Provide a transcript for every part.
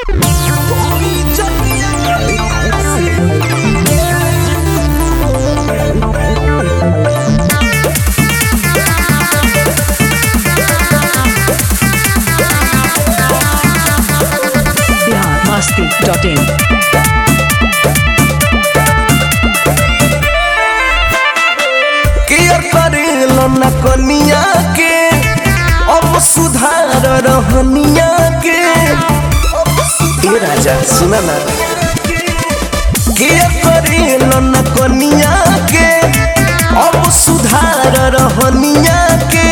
biharmasti.in care करेलो न कनिया के अब सुधार रहनिया के ए राजा सुना ना केयर करेलो न कनिया के अब सुधार रहनिया के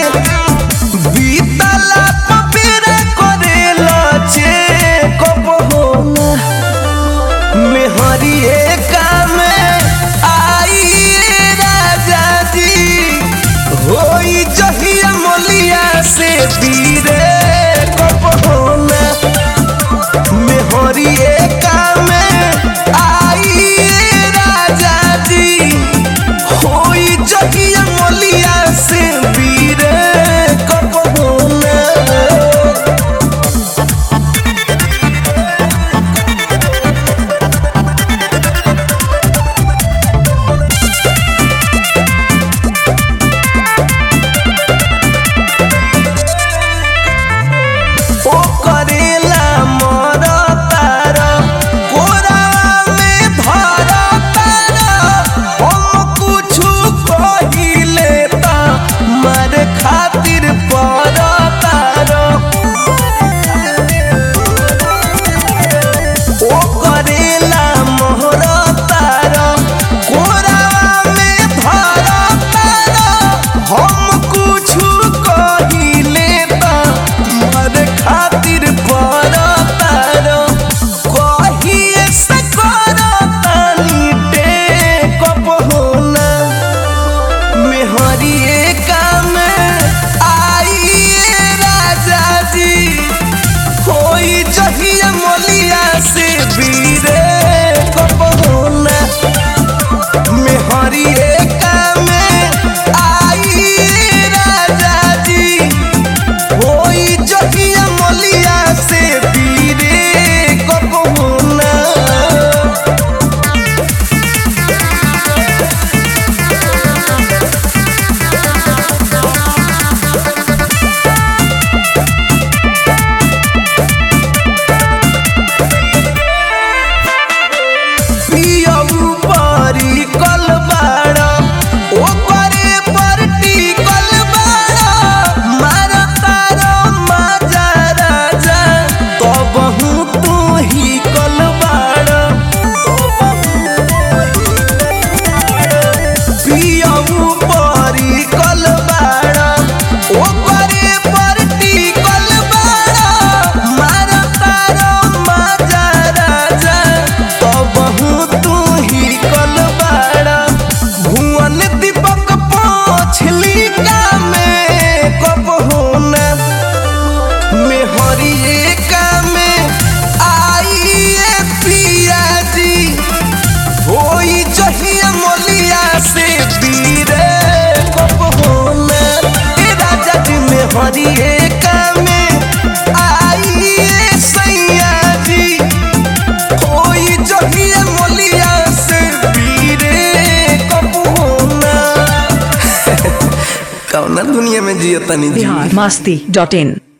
बीतला पपेरा करेलो चे कब होला मेहरिए काम आई राजा जी होई जहिया मोलिया से बीरे कब होला मेहरिए काम आई राजा जी होई जहिया मोलिया से बीरे कब होला ओ करेला मर तार कोरावा में धर तार हम कुछु कहिले त मारे खातिर पर तार ओ करेला मोहर तार कोरावा में धर तार हम कुछु कहिले त मर खातिर पर तार कहिए से कर तानी टेकअप होला मेहरिए काम आइए राजा जी होई जहिया मोलिया से बीरे कब होला मेहरिए काम आइए राजा जी होई जहिया मोलिया से बीरे कब होला पियऊ परी कलबाड़ा ओकरे पर टिकल बाड़ा मार तारो माजा राजा तबहू तू ही कलबाड़ा पियऊ परी कलबाड़ा ओकरे पर टिकल बाड़ा मार तारो माजा राजा तबहू तू ही कलबाड़ा भुवन दीपक पोछली का में कब होना मेहरिए का में आइए पिया जी होई जहिया मोलिया से बीरे कब होना ए राजा जी मेहरिए का में आइए सैया जी होई जहिया मोलिया से बीरे कब होना कौना दुनिया में जियता नहीं जी biharmasti.in